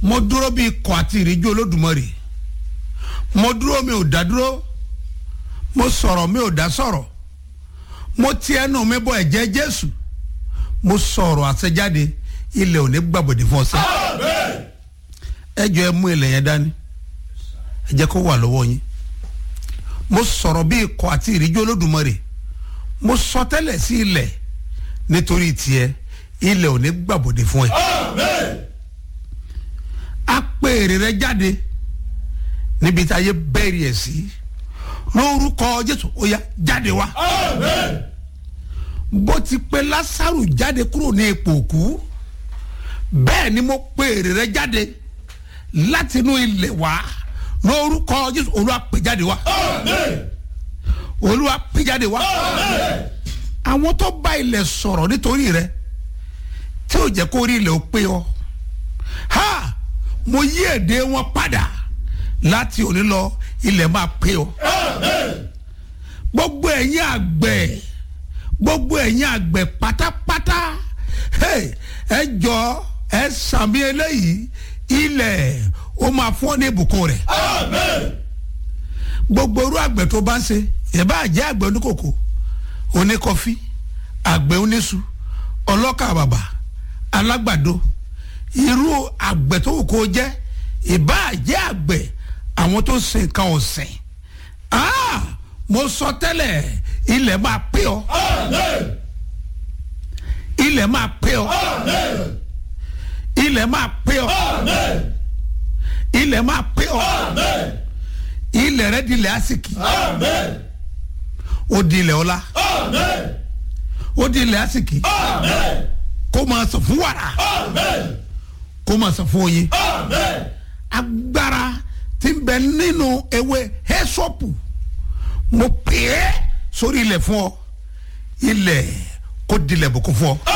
mo dúró bíi ikọ̀ àti ìríjú olódùmarè mo dúró mi ò dá dúró mo sọ̀rọ̀ mi ò dá sọ̀rọ̀ mo ti ẹnu mi bọ ẹ̀jẹ̀ jésù mo sọ̀rọ̀ àṣẹjáde ilẹ̀ ò ní gbàbọ̀dé fún ọsẹ ẹ jọ ẹ mú ilẹ̀ yẹn dání ẹ jẹ́ kó wà lọ́wọ́ yín mo sọ̀rọ̀ bí ikọ̀ àti ìríjú olódùmarè mo sọ tẹ́lẹ̀ sí ilẹ̀ nítorí tiẹ̀ ilẹ̀ ò ní gbàbọ̀dé fún ẹ a pè èrè rẹ jáde níbi tí ayé bẹ́ẹ̀rì ẹ̀ sí lórúkọ jésù ó yá jáde wá bó ti pe lásàrù jáde kúrò ní ipò òkú bẹ́ẹ̀ ni mo pe èrè rẹ jáde láti inú ilẹ̀ wá lórúkọ jésù olúwa pè jáde wá olúwa pè jáde wá àwọn tó bá ilẹ̀ sọ̀rọ̀ nítorí rẹ tí ò jẹ́ kó rí ilẹ̀ ó pé ọ ha mo yí èdè wọn padà láti òní lọ ilẹ̀ máa pé ọ gbogbo ẹ̀yin àgbẹ̀ gbogbo ẹ̀yin àgbẹ̀ pátápátá hey, ẹ jọ ẹ sàmì eléyìí ilẹ̀ ó máa fún ọ ní ìbùkún rẹ̀ gbogbo irú àgbẹ̀ tó bá ń ṣe ìbá jẹ́ àgbẹ̀ oníkòkò oníkọfí àgbẹ̀ oníṣu ọlọ́kà bàbà alágbàdo irú àgbẹ̀ tó wù kó jẹ́ ìbá jẹ́ àgbẹ̀ àwọn tó ń sin nǹkan ọ̀sìn ah mo sọ tẹ́lẹ̀ ilẹ̀ máa pé ọ ilẹ̀ máa pé ọ ilẹ̀ máa pé ọ ilẹ̀ máa pé ọ ilẹ̀ rẹ di ilẹ̀ àsìkì ó di ilẹ̀ ọlá ó di ilẹ̀ àsìkì kó máa sọ fún wàrà kó máa sọ fún oyin agbára tí ń bẹ nínú ewé hẹ́sọ́pù mo pè é sórí ilẹ̀ fún ọ ilẹ̀ kó dilẹ̀ bùkún fún ọ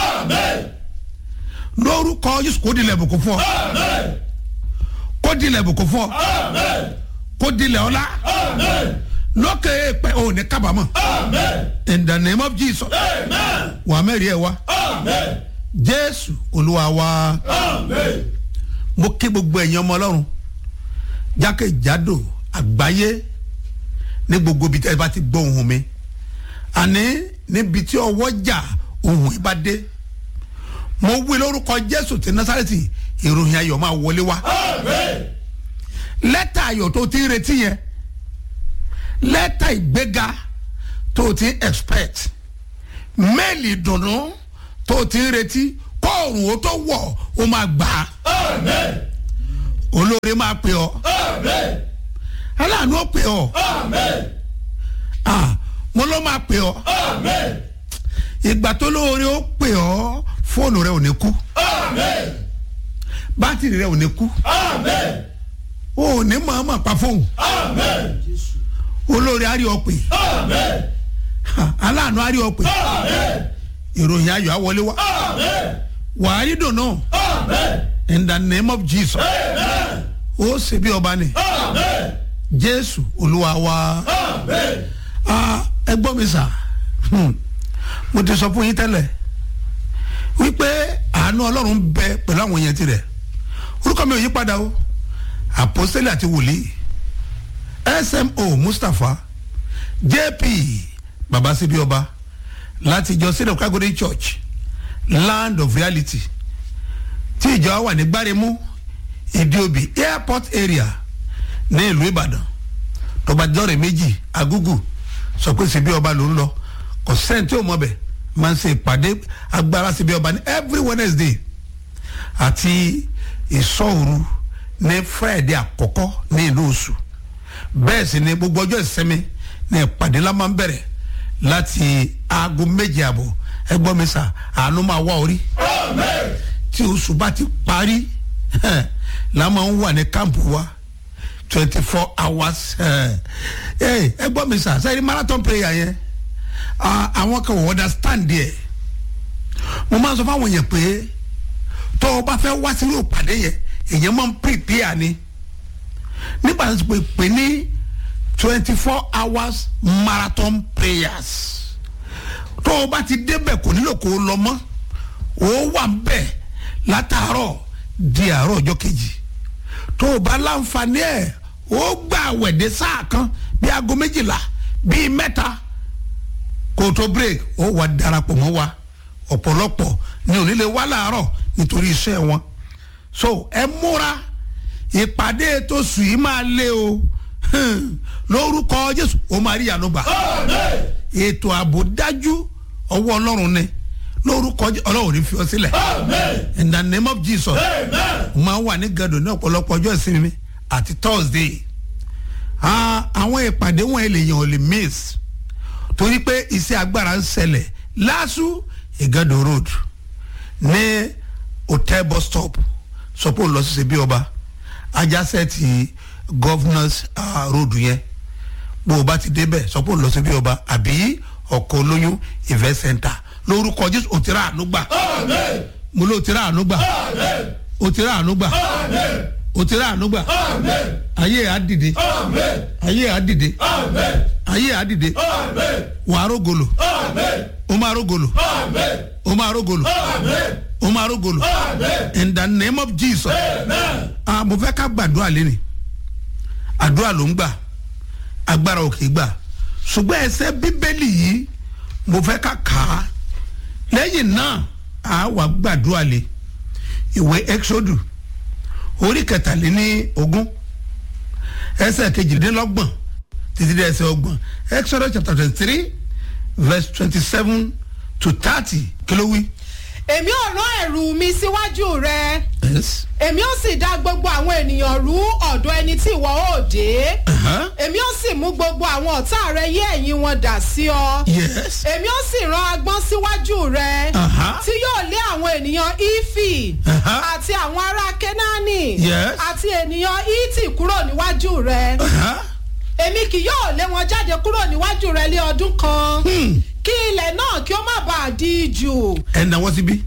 lórúkọ yusuf kó dilẹ̀ bùkún fún ọ kó dilẹ̀ bùkún fún ọ kó dilẹ̀ ọlá lókè pẹ́ ò ní kábàámọ̀ in the name of jesus wà á mẹ́rin ẹ̀ wá jésù olúwa wá mo kí gbogbo ẹ̀yin ọmọ ọlọ́run jákèjádò àgbáyé ní gbogbo ibi tí ẹ bá ti gbọ́ ohun mi àní níbi tí ọwọ́ jà ohun yìí bá dé mo wí lórúkọ jésù ti násàrẹ́tì ìròyìn ayọ̀ máa wọlé wá lẹ́tà ayọ̀ tó ti ń retí yẹn lẹ́tà ìgbéga tó ti ń expect méèlì ìdùnnú tó ti ń retí kóòrùn ó tó wọ̀ ó máa gbà á olóore máa pè ọ́ aláàánú ó pè ọ́ mo ló máa pè ọ́ ìgbà tó lóore ó pè ọ́ fóònù rẹ ò ní kú bátìrì rẹ ò ní kú o ò ní mọ̀ọ́mọ̀ pa fóònù olóore á rí ọ pè aláàánú á rí ọ pè ìròyìn ayọ̀ á wọlé wá wàá rí dùnú in the name of jesus ó ṣe bí ọba ni jésù olúwa wa ẹ gbọ́ mi sà mo ti sọ fún yín tẹ́lẹ̀ wípé àánú ọlọ́run bẹ pẹ̀lú àwọn èèyàn tirẹ̀ orúkọ mi ò yí padà o àpọ́sítélì àti wòlíì smo mustapha jp babasibi ọba láti ìjọ sílẹ̀ kágódé church land of reality tí ìjọ wà ní gbáremú ìdíòbí airport area ní ìlú ìbàdàn tọba jọrẹ méjì agúgù sọ pé síbi ọba ló ń lọ kò sẹ́ni tí ò mọ̀ bẹ̀ máa ń ṣe ìpàdé agbára síbi ọba ní every wednesday àti ìsọ̀rù ní friday àkọ́kọ́ ní ìlú oṣù bẹ́ẹ̀ sì ni gbogbo ọjọ́ ìsinmi ní ìpàdé la máa ń bẹ̀rẹ̀ láti aago méje àbọ̀ ẹgbọ́n mi sà àánú máa wá orí tí oṣù bá ti parí la máa ń wà ní kámpù wa twenty four hours ẹgbọ́n mi sà sẹ́yìn marathon prayer yẹn àwọn kan wọ́n understand yẹ mo máa ń sọ fáwọn èèyàn pé tó o bá fẹ́ wá sínú ìpàdé yẹn èèyàn máa ń prepare ni nígbà tó ti pè pé ní twenty four hours marathon prayers tó o bá ti débẹ̀ kò nílò kó o lọ mọ́ o wà ń bẹ̀ látàárọ̀ di àárọ̀ ọjọ́ kejì tó o bá láǹfààní ẹ̀ ó gbà wẹ̀dẹ̀ sáà kan bí aago méjìlá bíi mẹ́ta kó o tó break ó wà darapọ̀ mọ́ wa ọ̀pọ̀lọpọ̀ ní onílé wá láàárọ̀ nítorí iṣẹ́ wọn so ẹ múra ìpàdé tó sùn yìí máa lé o Hmm. lórúkọ jésù ó máa rí ìyanu gbà ètò ààbò dájú ọwọ́ ọlọ́run ni lórúkọ Jé- ọlọ́run ní fi ọ sílẹ̀ in the name of jesus mo máa ń wà ní gàdùn ní ọ̀pọ̀lọpọ̀ ọjọ́ ìsinmi àti thursday Ah, àwọn ìpàdé wọn èlèyàn ò lè miss torí pé iṣẹ́ agbára ń ṣẹlẹ̀ lásù ìgàdùn road ní hotel bus stop sọpọ̀ lọ sí ṣebí ọba ajásẹ́ ti governors uh, road yẹn bó o bá ti débẹ̀ sọpọ̀ lọ sí ṣebí ọba àbí ọkọ̀ olóyún event center lórúkọ jésù òtíra ànúgbà mo ló òtíra ànúgbà òtíra ànúgbà òtíra ànúgbà ayé àdìde ayé àdìde ayé àdìde wàá rógolo o máa rógolo o máa rógolo o máa rógolo in the name of jesus ah mo fẹ́ ká gbàdúrà lẹ́nu àdúrà ló ń gbà agbára òkè gbà ṣùgbọ́n ẹsẹ̀ bíbélì yìí mo fẹ́ ká kà á lẹ́yìn náà a wà gbàdúrà lé ìwé exodus orí kẹtàléní ogún ẹsẹ̀ kejìdínlọ́gbọ̀n títí dé ẹsẹ̀ ọgbọ̀n exodus chapter twenty three verse twenty seven to thirty kí ló wí. èmi ò rán ẹ̀rù mi síwájú rẹ yes. èmi ó sì dá gbogbo àwọn ènìyàn rú ọ̀dọ̀ ẹni tí ìwọ ó dé Uh-huh. èmi ó sì mú gbogbo àwọn ọ̀tá rẹ yé ẹ̀yìn wọn dà sí ọ yes. èmi ó sì rán agbọ́n síwájú rẹ Uh-huh. tí yóò lé àwọn ènìyàn ífì Uh-huh. àti àwọn ará kénáánì Yes. àti ènìyàn ítì kúrò níwájú rẹ Uh-huh. èmi kì yóò lé wọn jáde kúrò níwájú rẹ lé ọdún kan Hmm. kí ilẹ̀ náà kí ó má bàa di jù. ẹ náwó síbí.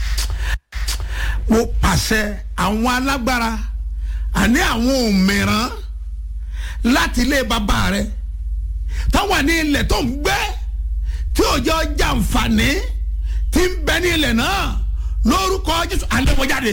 mo pàṣẹ àwọn alágbára àní àwọn òmìrán láti ilé bàbá rẹ táwọn ní ilẹ̀ tó ń gbé tí òjò jàǹfààní ti ń bẹ ní ilẹ̀ náà lórúkọ jésù alẹ́wọ̀jáde.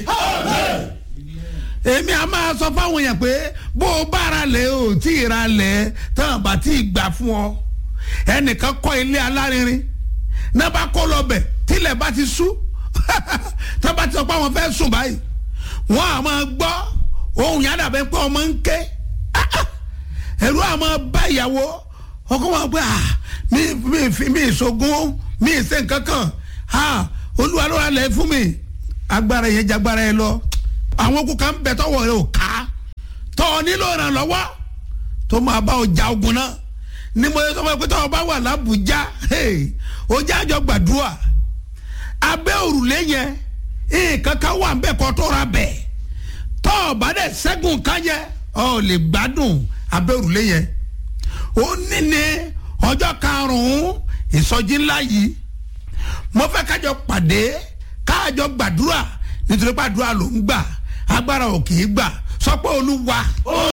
èmi a máa sọ fáwọn èèyàn pé bó o bá ra lẹ̀ o tí ì ra lẹ̀ tán bá tí ì gbà fún ọ ẹnìkan kọ́ ilé alárinrin náà bá kó lọ bẹ̀ tílẹ̀ bá ti sú tá bá ti sọ pé àwọn fẹ́ sùn báyìí wọ́n á máa gbọ́ ohun yàrá bẹ́ẹ̀ pé ọmọ ń ké ẹ̀rú á máa bá ìyàwó ọkọ wọn pé ah mi mi fi mi ìṣògùn mi ìṣe nǹkan kan ah olúwa ló ra lẹ̀ fún mi agbára yẹn jagbára yẹn lọ àwọn okùn kan bẹ tọwọ́ rẹ ò ká tọ́ ọ nílò ìrànlọ́wọ́ tó máa bá ọjà ogun náà ní mo sọ fún ẹ pé tọ́wọ́ bá wà lábùjá ojú àjọ gbàdúrà abẹ́ òrùlé yẹn nǹkan kan wà nbẹ kọ́ tó ra bẹ̀ tọ́ọ̀ bá dẹ̀ ṣẹ́gun kan yẹ ọ lè gbádùn abẹ́ òrùlé yẹn ó ní ní ọjọ́ karùn-ún ìsọjí ńlá yìí mo fẹ́ kájọ pàdé kájọ gbàdúrà nítorí pàdúrà ló ń gbà agbára ò kì í gbà sọ pé olúwa